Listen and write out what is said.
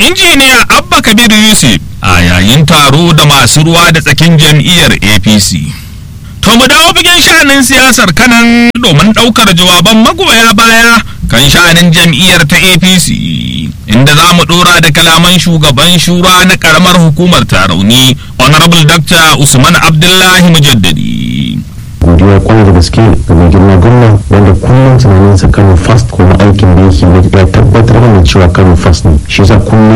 injiniya abba kabir yusuf a yayin taro da masu ruwa da tsakin jam'iyyar apc to mu dawo bikin sha'anin siyasar kanan domin ɗaukar jawaban magoya baya kan sha'anin jam'iyyar ta apc inda za mu ɗora da kalaman shugaban shura na ƙaramar hukumar tarauni honorable dr usman abdullahi mujaddadi godiya kwarai da gaske ga mai girma gwamna wanda kullum tunaninsa kano fast kuma aikin da yake ya tabbatar da cewa kano fast ne shi yasa kullum